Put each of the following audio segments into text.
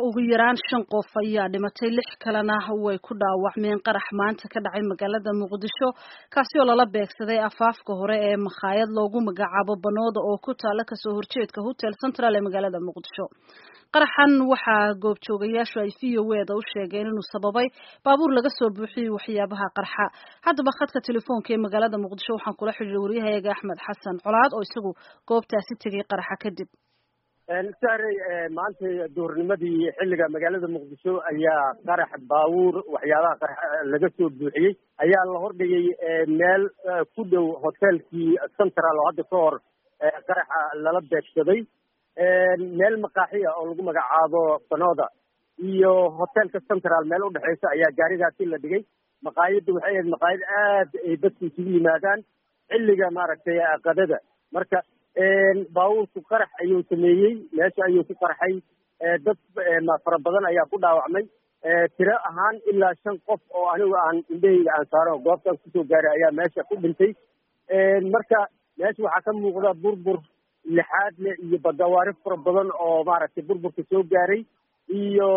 ugu yaraan shan qof ayaa dhimatay lix kalena way ku dhaawacmeen qarax maanta ka dhacay magaalada muqdisho kaasi oo lala beegsaday afaafka hore ee makhaayad loogu magacaabo banooda oo ku taala kasoo horjeedka hotel central ee magaalada muqdisho qaraxan waxaa goobjoogayaashu ay v o eda u sheegeen inuu sababay baabuur laga soo buuxiyey waxyaabaha qarxa haddaba khadka telefoonka ee magaalada muqdisho waxaan kula xidhiiray waryahayaga axmed xasan colaad oo isagu goobtaasi tegay qaraxa kadib sahray maanta duhurnimadii xilliga magaalada muqdisho ayaa qarax baabuur waxyaabaha qarax laga soo buuxiyey ayaa la hordhigay meel ku dhow hotelkii central oo hadda ka hor qaraxa lala beegsaday meel maqaaxiya oo lagu magacaabo banooda iyo hotelka central meel udhexeysa ayaa gaarigaasi la dhigay maqaayadda waxay ahayd maqaayad aad ay dadku isugu yimaadaan xilliga maaragtay qadada marka baabuurku qarax ayuu sameeyey meesha ayuu ku qarxay dad fara badan ayaa ku dhaawacmay tiro ahaan ilaa shan qof oo anigu aan indhahayga aan saaro goobtaas kusoo gaaray ayaa meesha ku dhintay marka meesha waxaa ka muuqda burbur lixaad leh iyo badawaari fara badan oo maaragtay burburka soo gaaray iyo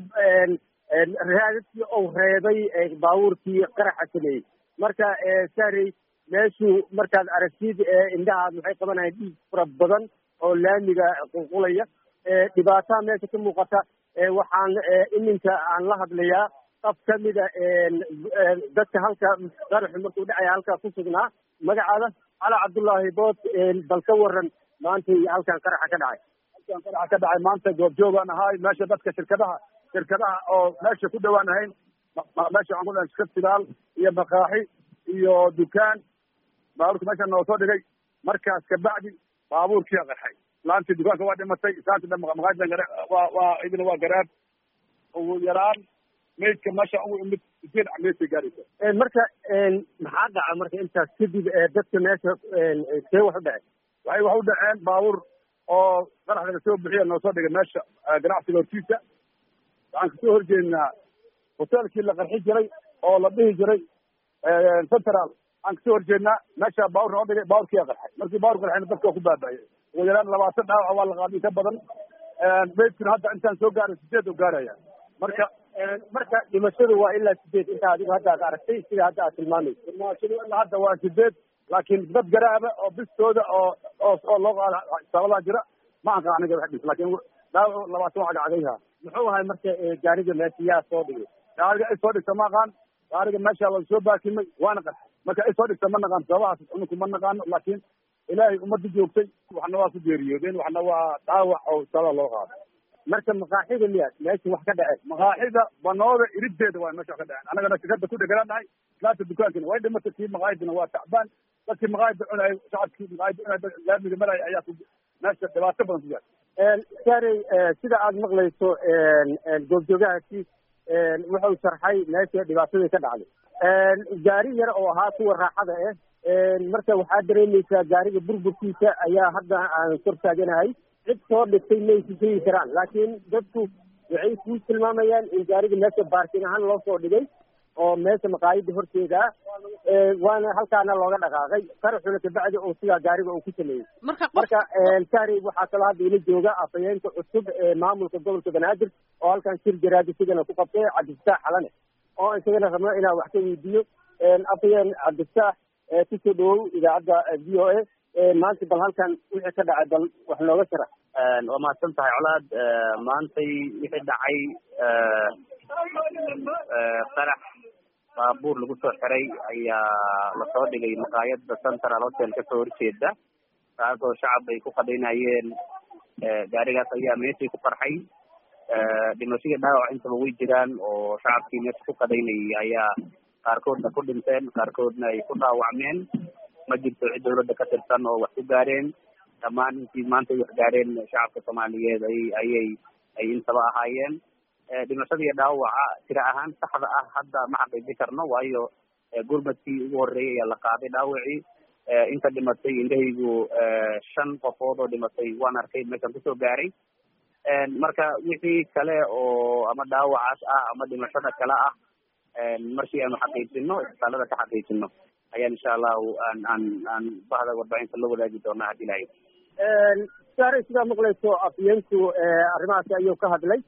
raadadkii ou reebay baabuurkii qaraxa sameeyey marka saarey meeshu markaad aragtid indhahaad waxay qabanayaan dhiig fara badan oo laamiga qulqulaya dhibaataha meesha ka muuqata waxaan iminka aan la hadlayaa qaf kamida dadka halka qaraxu markuu dhacaya halkaa ku sugnaa magacaada cala cabdullaahi bood bal ka waran maanta halkan qaraxa ka dhacay halkan qaraxa ka dhacay maanta goobjoogaan ahaay meesha dadka shirkadaha shirkadaha oo meesha ku dhawaan ahayn meesha waxaan ku dhahay festival iyo makaaxi iyo dukaan baabuurka meesha noo soo dhigay markaas kabacdi baabuurkia qarxay laantii dukaanka waa dhimatay saanta maqaayada waa waa idina waa garaab ugu yaraan maydka meesha ugu imid sideed meydkay gaaraysa marka maxaa dhaca marka intaas kadib dadka meesha see wax u dhacay waxay wax u dhaceen baabuur oo qarax laga soo bixiya noo soo dhigay meesha ganacsiga hortiisa waxaan kasoo horjeednaa hoteelkii la qarxi jiray oo la dhihi jiray central aan kasoo horjeednaa meesha baabuur noo dhigay baabuurkiyaa qarxay markii baabuur qarxayna dadka waa ku baaba'ayay ugu yaraan labaatan dhaawac waa la qaaday ka badan maydkuna hadda intaan soo gaaray sideed u gaaraya marka marka dhimashadu waa ilaa sideed inta adigu hadda ad aragtay sida hadda aad tilmaamayso dhimashadu ilaa hadda waa sideed laakiin dad garaaba oo bistooda oo oo oo loo qaada sabadaa jira ma anqa aniga wax dhis laakiin dhaawac labaatan waa cagcagayha muxuu ahay marka gaariga meesha yaa soo dhigay gaariga ay soo dhigta ma aqaan gaariga meesha la soo baakimay waana qarxay marka ay soo dhigta ma naqaan sababahaas uninku ma naqaano laakiin ilaahay ummadda joogtay waxna waa ku geeriyoodeen waxna waa dhaawac oo sababa loo qaado marka maqaaxida miyaad meesha wax ka dhaceen maqaaxida banooda iriddeeda waa meesha wax ka dhaceen annagana shirkada ku dhegananahay islaanta dukaankina way dhimatay kii maqaayadina waa tacbaan dadkii maqaayada cunay shacabkii maqaayada cunay laamiga maraya ayaa ku meesha dhibaato badan ku gaartay saarey sida aad maqlayso goobjoogahaasi wuxuu sharxay meesha dhibaatadii ka dhacday gaari yar oo ahaa kuwa raaxada ah marka waxaa dareemaysaa gaariga burburkiisa ayaa hadda aan kor taaganahay cid soo dhigtay maysa sheegi karaan laakiin dadku waxay ku tilmaamayaan in gaariga meesha baarkin ahaan loo soo dhigay oo meesha maqaayada horteeda waana halkaana looga dhaqaaqay qaraxuna kabacdi oo sidaa gaariga uu ku sameeyey marka sari waxaa kaloo hadda ila jooga afhayeenka cusub ee maamulka gobolka banaadir oo halkan shir jaraadi sidana ku qabtay cabdifataax xalane oo isagana rabno inaan wax ka weydiiyo afhayeen cabdifataax kusoo dhawow idaacadda v o a maanta bal halkan wixii ka dhacay bal wax nooga sharax waa mahadsan tahay colaad maantay wixii dhacay qarax baabuur lagu soo xiray ayaa lasoo dhigay maqaayada central hotel kasoo horjeeda taasoo shacab ay ku qadaynayeen gaarigaas ayaa meeshii ku qarxay dhimashadii dhaawac intaba way jiraan oo shacabkii meesha ku qadaynayay ayaa qaarkoodna ku dhinteen qaarkoodna ay ku dhaawacmeen ma jirto cid dawladda ka tirsan oo wax ku gaareen dhammaan intii maanta wax gaareen shacabka soomaaliyeed ay ayay ay intaba ahaayeen dhimashada iyo dhaawaca tira ahaan saxda ah hadda ma xaqiijin karno waayo gurmadkii ugu horreeyay ayaa la qaaday dhaawacii inta dhimatay indhahaygu shan qofood oo dhimatay waan arkay meeshaan kusoo gaaray marka wixii kale oo ama dhaawacaas ah ama dhimashada kale ah markii aanu xaqiijino isbitaalada ka xaqiijino ayaan insha allahu aan aan aan bahda warbaahinta la wadaagi doonaa haddii ilahay saare sidaa maqlayso afyeenku arrimahaasi ayuu ka hadlay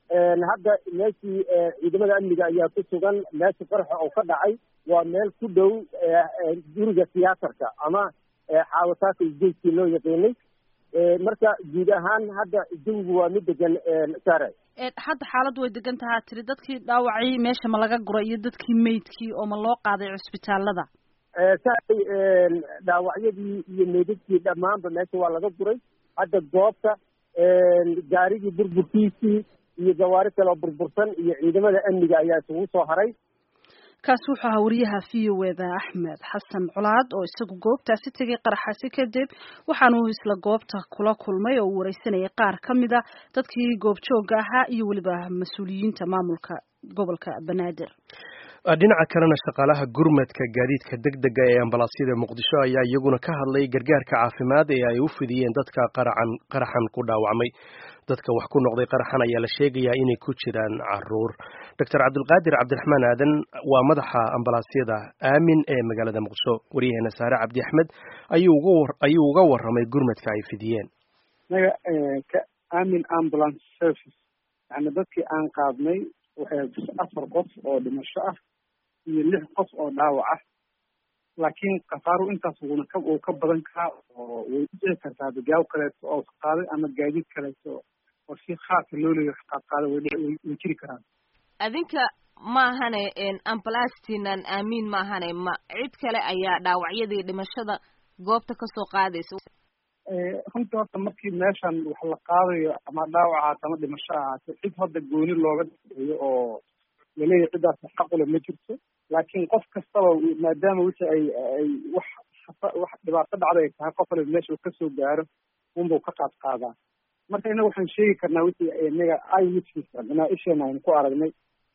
hadda meeshii ciidamada amniga ayaa ku sugan meesha qaraxa oo ka dhacay waa meel ku dhow guriga tiyaatarka ama xaawataaka isgeyskii loo yaqiinay marka guud ahaan hadda jawigu waa mid degan sare hadda xaaladdu way degan tahaa tiri dadkii dhaawacay meesha ma laga guray iyo dadkii meydkii oo ma loo qaaday cusbitaalada saay dhaawacyadii iyo meydadkii dhammaanba meesha waa laga guray hadda goobta gaarigii burburkiisii iyo gawaari kale oo burbursan iyo ciidamada amniga ayaa isugu soo haray kaasi wuxuu ahaa wariyaha v o eda axmed xasan colaad oo isagu goobtaasi tegay qaraxaasi kadib waxaanuu isla goobta kula kulmay oo uu wareysanayay qaar ka mid a dadkii goobjooga ahaa iyo weliba mas-uuliyiinta maamulka gobolka banaadir dhinaca kalena shaqaalaha gurmadka gaadiidka degdega ee ambalaasyada muqdisho ayaa iyaguna ka hadlay gargaarka caafimaad ee ay u fidiyeen dadka qaracan qaraxan ku dhaawacmay dadka wax ku noqday qaraxan ayaa la sheegayaa inay ku jiraan caruur doctor cabdulqaadir cabdiraxmaan aadan waa madaxa ambalaasyada aamin ee magaalada muqdisho waryaheena saare cabdi axmed ayuu uga waramay gurmadka ay fidiyeen naga ka aamin ambulance service yani dadkii aan qaadnay waxay afar qof oo dhimasho ah iyo lix qof oo dhaawac ah laakiin khasaaru intaas wuna ka uu ka badan karaa oo way u dhici kartaa dagaaw kaleeto oo qaaday ama gaadiid kaleeto oo si khaasa loo leeyahay qaadqaaday way dhici way jiri karaan adinka maahane ambalastiinan aamiin maahane ma cid kale ayaa dhaawacyadii dhimashada goobta kasoo qaadaysa runtii horta markii meeshan wax la qaadayo ama dhaawac ahaato ama dhimasho ahaato cid hadda gooni looga dhaeeyo oo laleeyahay ciddaas xaqule ma jirto laakiin qof kastaba maadaama wixii ay ay wax wax dhibaato dhacda ay tahay qof waliba meesha uu kasoo gaaro unbuu ka qaad qaadaa marka innaga waxaan sheegi karnaa wixii inaga i witness inaa isheena aynu ku aragnay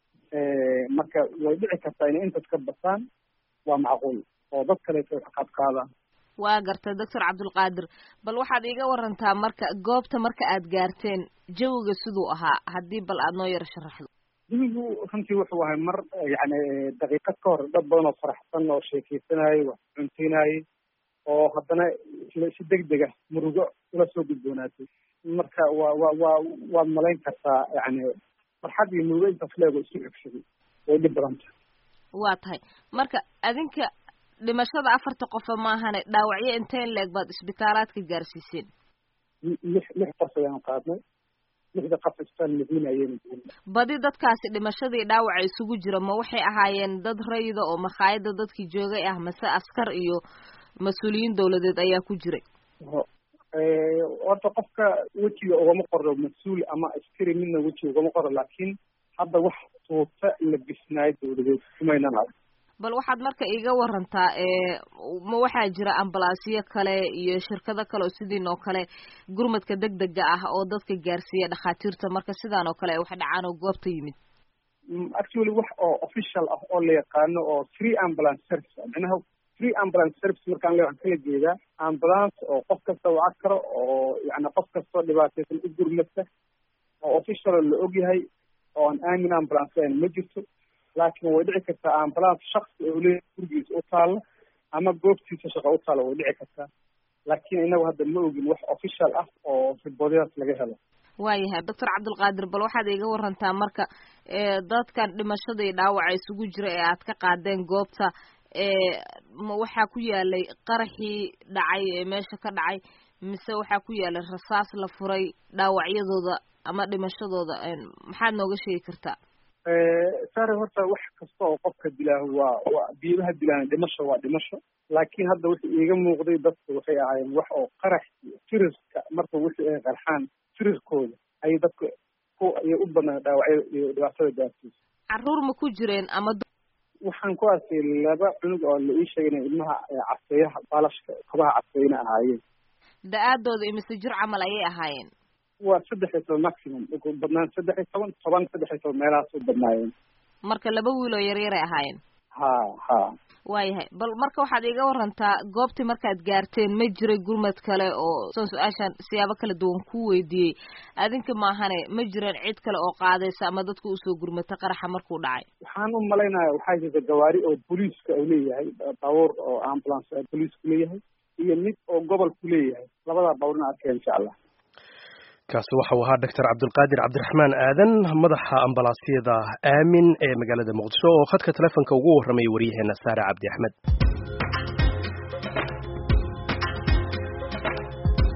marka way dhici kartaa inay intaas ka bataan waa macquul oo dad kaleeto wax qaad qaadaan waa gartay doctor cabdulqaadir bal waxaad iiga warantaa marka goobta marka aad gaarteen jawiga siduu ahaa haddii bal aad noo yaro sharaxdo jawigu runtii wuxuu ahay mar yani daqiiqad ka hor dad badan oo faraxsan oo sheekeysanayay wax cunteynayay oo haddana si deg dega murugo ula soo gudboonaatay marka waa wa waa waad malayn kartaa yani farxad iyo murugo intaas leego isu cegsaday way dhib badan tahay waa tahay marka adinka dhimashada afarta qofa maahane dhaawacyo inteen leeg baad isbitaalaadka gaarsiiseen lix lix qof ayaan qaadnay lixda qof isbitaal madiina ayayna badi dadkaasi dhimashadii dhaawaca isugu jira ma waxay ahaayeen dad rayida oo makhaayada dadkii joogay ah mase askar iyo mas-uuliyiin dawladeed ayaa ku jiray horta qofka wejiga ugama qoro mas-uul ama askari midna wejiga ugama qoro laakiin hadda wax tuuta la bisnaayo dawladeed kumaynan arag bal waxaad marka iiga warantaa ma waxaa jira ambalaasyo kale iyo shirkado kale oo sidiin oo kale gurmadka deg dega ah oo dadka gaarsiiya dhakhaatiirta marka sidaan oo kale ay wax dhacaan oo goobta yimid actually wax oo official ah oo la yaqaano oo free ambulance service micnaha free ambulance service markaan le waxaan kala jeedaa ambulance oo qof kasta waca karo oo yani qof kastoo dhibaataysan u gurmata oo official la ogyahay oo aan aamin ambulance lahayn ma jirto laakiin way dhici kartaa ambulance shaksi oo leeyahay gurigiisa u taalla ama goobtiisa shaqo u taalla way dhici kartaa laakiin inagu hadda ma ogin wax official ah oo riboodadaas laga helo waayahay doctor cabdulqaadir bal waxaad iiga warantaa marka dadkan dhimashada iyo dhaawaca isugu jira ee aad ka qaadeen goobta ma waxaa ku yaalay qaraxii dhacay ee meesha ka dhacay mise waxaa ku yaalay rasaas la furay dhaawacyadooda ama dhimashadooda maxaad nooga sheegi kartaa sare horta wax kasta oo qofka dilaaho waa waa biibaha dilaan dhimasho waa dhimasho laakiin hadda wixii iiga muuqday dadka waxay ahaayeen wax oo qarax iyo firiska marka wixii ay qarxaan firiskooda ayay dadka ku ayay u badnaa dhaawacyo iyo dhibaatada gaarsiisa caruur ma ku jireen ama waxaan ku arkay laba cunug oo la ii sheegay inay ilmaha caseeyaha baalashka kabaha caseyna ahaayeen da-aadooda imise jir camal ayay ahaayeen waa saddex iyo toban maximum ugu badnaan saddex iyo toban toban saddex iyo toban meelahaas u badnaayeen marka laba wiil oo yaryaray ahaayeen ha ha waayahay bal marka waxaad iiga warantaa goobtii markaad gaarteen ma jiray gurmad kale oo soon su-aashaan siyaabo kala duwan ku weydiiyey adinka maahane ma jireen cid kale oo qaadaysa ama dadka usoo gurmata qaraxa markuu dhacay waxaan u malaynaya waxaa jirta gawaari oo booliiska uu leeyahay baabuur oo ambulance booliisku leeyahay iyo mid oo gobolku leeyahay labadaa baabuurna arkaya insha allah kaasi waxau ahaa doctor cabdulqaadir cabdiraxmaan aadan madaxa ambalaasyada aamin ee magaalada muqdisho oo khadka telefonka ugu warramay waryaheena saare cabdi axmed